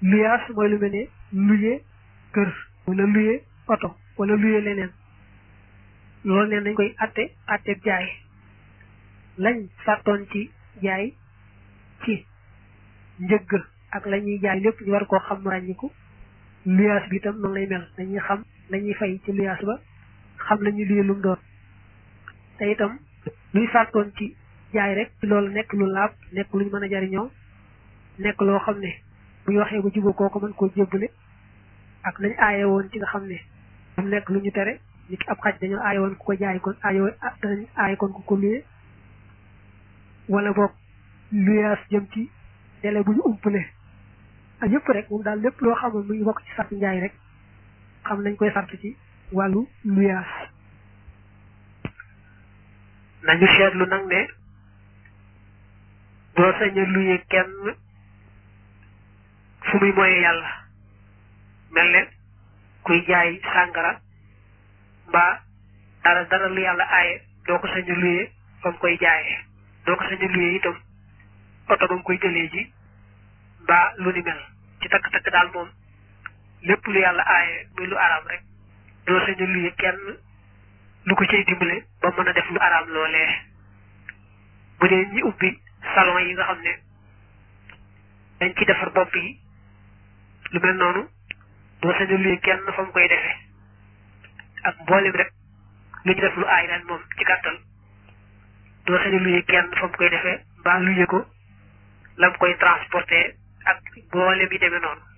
luyaas mooy lu mel ne luye kër wala luye oto wala luye leneen loolu neen dañ koy atte atte jaay lañ sàttoon ci jaay ci njëgg ak la ñuy jaay lépp ñu war koo xam ràññiku luyaas bi itam noonu lay mel dañuy xam la ñuy fay ci luyaas ba xam la ñuy luye lu mu doon te itam luy sàttoon ci jaay rek ci loolu nekk lu laab nekk luñ mën a jariñoo nekk loo xam ne bu ñu waxee ba jubóo kooku mën koo jébbale ak lañ aaye woon ci nga xam ne mu nekk lu ñu tere nit ki ab xaj dañoo aaye woon ku ko jaay kon aaye danañ aaye kon ku ko luye wala boog luyaas jëm ci délai bu ñu umpale ak yëpp rek moom daal lépp loo xamoon mu ngi bokk ci sart njaay rek xam nañ koy sart ci wàllu luyaas nañu seetlu nag ne doo sañ a luye kenn fu muy mooyee yàlla mel ne kuy jaay sàngara mbaa dara dara lu yàlla aaye doo ko sañ a luye fa mu koy jaayee doo ko sañ a luye itam oto ba mu koy jëlee ji mbaa lu ni mel ci takk-takk daal moom lépp lu yàlla aaye muy lu araam rek doo sañ a luye kenn lu ko cay dimbale ba mën a def lu araam loolee bu dee ñi ubbi salon yi nga xam ne dañ ci defar bopp yi lu mel noonu doo sañ a luye kenn fa mu koy defee ak mboolem rek lu ñu def lu aay ren moom ci gàttal doo sañ a luye kenn fa mu koy defee mbaa luye ko la mu koy transporter ak mboolem yi demee noonu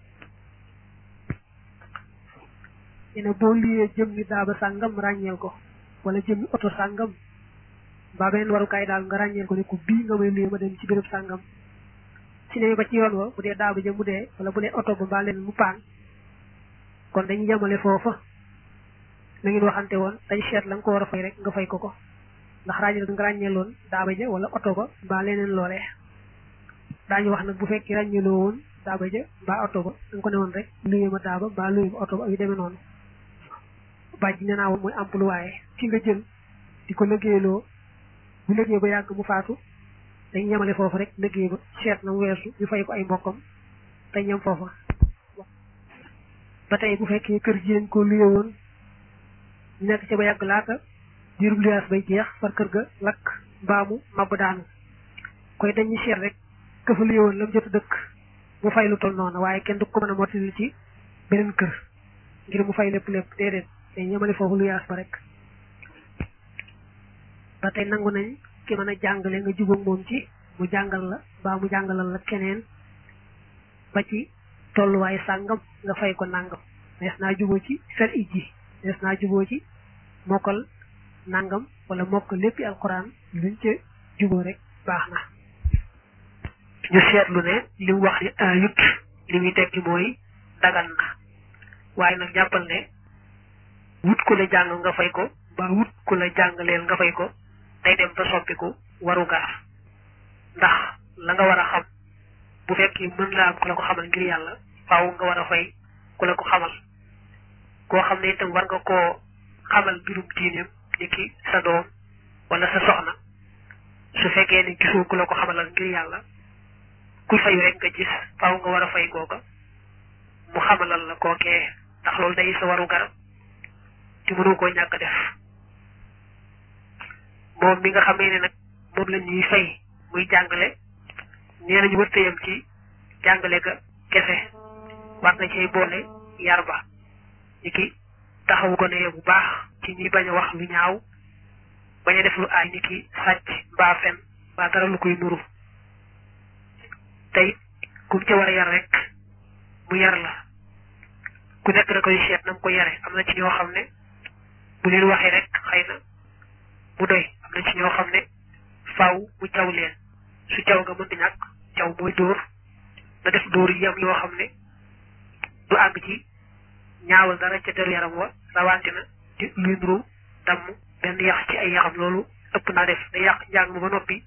ñu ne boo luyee jëm ni daaba sàngam ràññeel ko wala jëm ni oto sàngam mbaa beneen warukaay daal nga ràññeel ko ne ko bii nga may luyee ma dem ci béréb sàngam si ne ba ci yoon wa bu dee daaba jëm mu dee wala bu dee oto ba mbaa leen mu paan kon dañuy yemale foofa na ngeen waxante woon dañ seet la nga ko war a fay rek nga fay ko ko ndax ràññeel nga ràññeeloon daaba ja wala oto ba mbaa leneen loolee daañu wax nag bu fekkee ràññeeloo woon daaba ja mbaa oto ba da nga ko ne woon rek luyee ma daaba mbaa luyee ma oto ba yu demee noonu bàjj nee naa woon mooy employé ki nga jël di ko liggéeyloo bu liggéey ba yàgg mu faatu dañ yemale foofu rek liggéey ba seet na mu weesu ñu fay ko ay mbokkam te ñam foofa ba tey bu fekkee kër gi ko luye woon ñu nekk ca ba yàgg laata diirub luyaas bay jeex far kër ga lakk mbaamu màbb daanu koy dañuy seet rek ka fa luye woon la mu jot a dëkk mu fay lu toll noonu waaye kenn du ko mën a mottali ci beneen kër ngir mu fay lépp lépp déedéet dañ yemale foofu luyaas ba rek ba tey nangu nañ ki mën a jàngale nga jubóog moom ci mu jàngal la mbaa mu jàngalal la keneen ba ci tolluwaay sàngam nga fay ko nàngam nees naa jubóo ci fer it ji nees naa jubóo ci mokkal nàngam wala mokk léppi alquran luñ ca jubóo rek baax na ñu seetlu ne li mu wax ni ayut li muy tekki mooy dagan na waaye nag jàppal ne wut ku la jàng nga fay ko mbaa wut ku la jàngaleel nga fay ko day dem ba soppiku waru gaar ndax la nga war a xam bu fekkee mën laa am ku la ko xamal ngir yàlla faaw nga war a fay ku la ko xamal koo xam ne itam war nga koo xamal mbirum diineem ni ki sa doom wala sa soxna su fekkee ne gisoo ku la ko xamalal ngir yàlla kuy fayu rek nga gis faaw nga war a fay kooka mu xamalal la kookee ndax loolu day sa waru garab te mënoo koo ñàkk def moom mi nga xamee ne nag moom la ñuy fay muy jàngale nee nañu wërta yam ci jàngale ga kese war na cay boole yar ba ni ki taxawu ko ne bu baax ci ñi bañ a wax lu ñaaw bañ a def lu aay ni ki sàcc mbaa fen mbaa dara lu koy nuru tey kum ca war a yar rek mu yar la ku nekk da koy seet na mu ko yare am na ci ñoo xam ne bu leen waxee rek xëy na mu doy am na ci ñoo xam ne faaw mu caw leen su caw nga mën di ñàkk caw mooy dóor na def dóor yi am yoo xam ne du àgg ci ñaawal dara ca deru yaram wa rawante na di luy nuru damm benn yax ci ay yaxam loolu ëpp naa def da yàq njàng ma ba noppi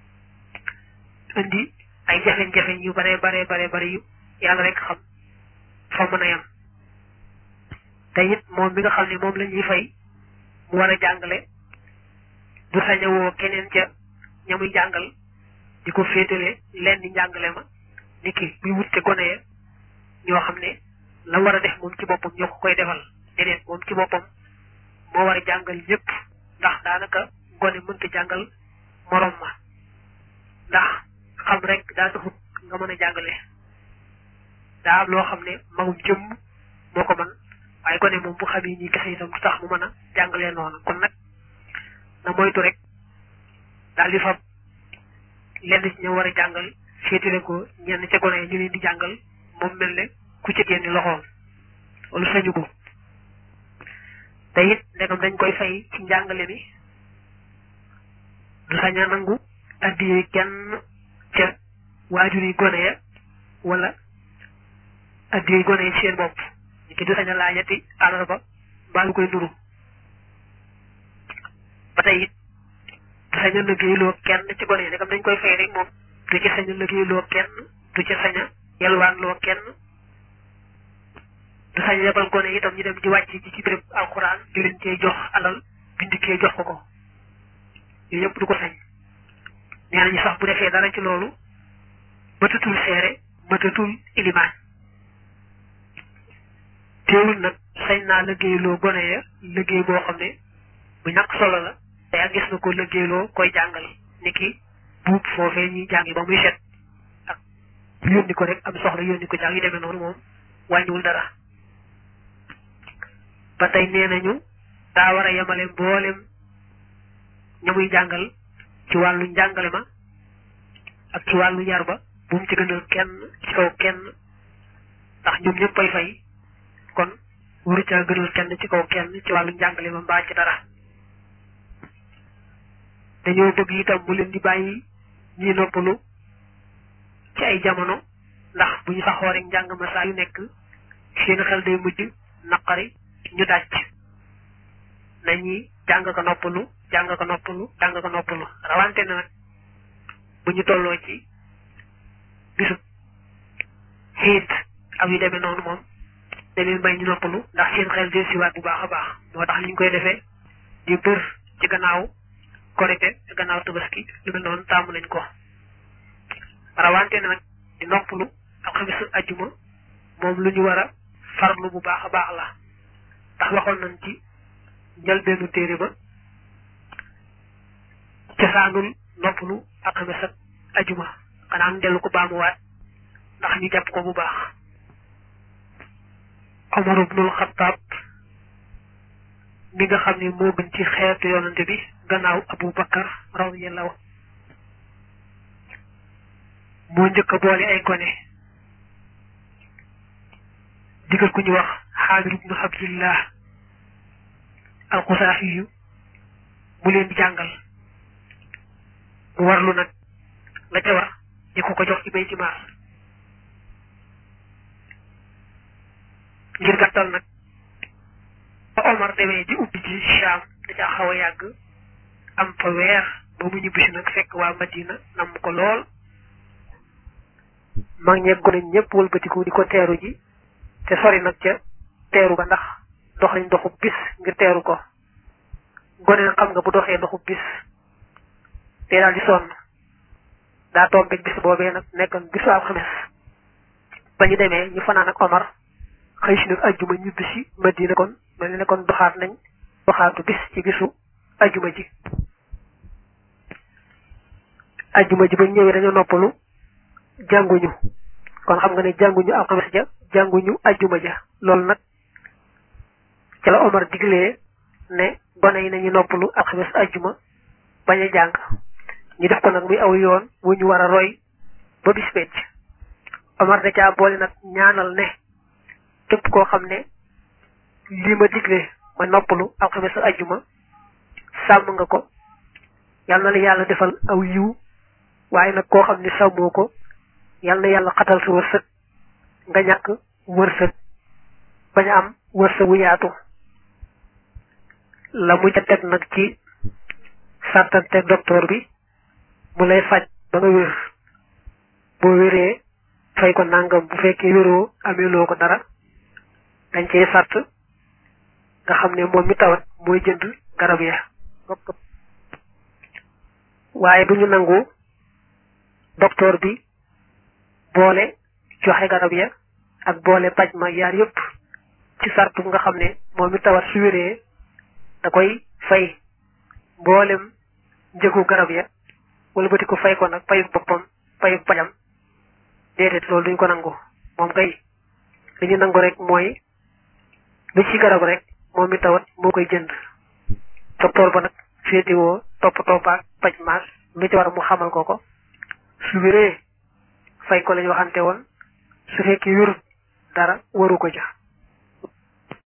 indi ay jafe-jafe yu bare bare bare bare yu yàlla rek xam fa mën a yam te it moom mi nga xam ne moom la ñuy fay mu war a jàngale du sañawoo keneen ca ña muy jàngal di ko féetale leen di njàngale ma ni ki muy wutte gone ya ñoo xam ne la war a def moom ci boppam ñoo ko koy defal déedéet moom ci boppam moo war a jàngal ñëpp ndax daanaka gone mënta jàngal morom ma ndax xam rek daa taxut nga mën a jàngale daa am loo xam ne magum jëmm moo ko mën waaye gone moom bu xamee ñi kese itam du tax mu mën a jàngalee noonu kon nag na moytu rek daal di fab lenn ci ña war a jàngal féetale ko ñenn ca gone yi ñu leen di jàngal moom mel ne ku ci génn loxoom wala sañu ko te it ndegam dañ koy fay ci njàngale mi du sañ a nangu addiyee kenn ca waajur yi gone ya wala addiyee gone yi seen bopp ñu ki du sañ a laajati àllarba mbaa lu koy nuru ba tey it du sañ a liggéeyloo kenn ci gone yi ndegam dañ koy fay rek moom du ci sañ a liggéeyloo kenn du ci sañ a yelwaanloo kenn du sañ yebal gone yi itam ñu dem di wàcc ci ci béréb alxuraan di leen cee jox alal bindikee jox ko ko yooyu yëpp du ko sañ nee nañu sax bu defee dara ci loolu mëtatul seere mëtatul ilimaan teewul nag sañ naa liggéeyloo gone ya liggéey boo xam ne bu ñàkk solo la te ak gis na ko liggéeyloo koy jàngal ni ki buub foofee ñuy jàngi ba muy set ak yónni ko rek am soxla yónni ko jàng yu demee noonu moom wàññiwul dara ba tey nee nañu daa war a yemale mboolem ña muy jàngal ci wàllu njàngale ma ak ci wàllu yar ba bu mu ci gënal kenn ci kaw kenn ndax ñoom ñëpp ay fay kon waru caa gënal kenn ci kaw kenn ci wàllu njàngale ma mbaa ci dara dañoo bëgg itam mu leen di bàyyi ñi noppalu ci ay jamono ndax bu ñu saxoo rek njàng ma saa yu nekk seen xel day mujj naqari ñu daj nañuy jàng ko noppalu jàng ko noppalu jàng ko noppalu rawante na nag bu ñu tolloo ci bisu xiit ak yu demee noonu moom da leen may ñu noppalu ndax seen xel del siwaat bu baax a baax moo tax li ñu koy defee di bër ci gannaaw korite ci gannaaw tabaski lu mel noonu taamu nañ ko rawante na nag di noppalu alxamis ajjuma moom lu ñu war a farlu bu baax a baax la ndax waxoon nañ ci njëlbeenu téere ba cosaanul noppalu alxamis ak ajjuma xanaa ñu dellu ko baamuwaat ndax ñu jàpp ko bu baax Omar ibnul Xattaab mi nga xam ne moo gën ci xeetu yonante bi gannaaw Abu Bakar radiyallahu moo njëkk a boole ay gone digal ku ñu wax Xaamir ibnu Abdillah alxusaafi yu mu leen di jàngal mu warlu nag la ca war di ko ko jox ci bay ci maas ngir gàttal nag ba Omar demee di ubbi ci Shaam da caa xaw a yàgg am fa weer ba mu ñibbisi nag fekk waa Madina nam ko lool mag ñeeg gone ñëpp wëlbatiku di ko teeru ji te sori nag ca teeru ba ndax dox nañ doxu bis ngir teeru ko gone nag xam nga bu doxee doxu bis te daal di sonn daa tombeeg bis boobee nag nekkoon bisu alxames ba ñu demee ñu fanaan ak Omar xëy si nag ajjuma ñibbi si Madina kon mel ni ne kon doxaat nañ doxaatu bis ci bisu ajjuma ji ajjuma ji ba ñëwee dañoo noppalu jànguñu kon xam nga ne jànguñu alxames ja jànguñu ajjuma ja loolu nag ca la Omar diglee ne gone yi nañu noppalu alxames ajjuma bañ a jàng ñu def ko nag muy aw yoon wu ñu war a roy ba bis becc Omar da caa boole nag ñaanal ne képp koo xam ne lii ma digle ma noppalu alxames ajjuma sàmm nga ko yal na la yàlla defal aw yiw waaye nag koo xam ne sàmmoo ko yal na yàlla xatal sa wërsëg nga ñàkk wërsëg bañ a am wërsëg wu yaatu la mu ca teg nag ci sàttante docteur bi mu lay faj ba nga wér boo wéree fay ko nangam bu fekkee wéroo ameeloo ko dara dañ cee sàtt nga xam ne moom mi tawat mooy jënd garab ya waaye duñu nangu docteur bi boole joxe garab ya ak boole paj ma yaar yëpp ci sartu nga xam ne moom mi tawat su wéree da koy fay mboolem njëgu garab ya wala bëti ko fay ko nag payu boppam payu pajam déedéet loolu duñ ko nangu moom kay li ñu nangu rek mooy lu ci garab rek moom mi tawat moo koy jënd docteur ba nag féetiwoo topp toppaak paj maas lu ci war mu xamal ko ko su wéree fay ko lañ waxante woon su fekkee wérut dara waru ko ja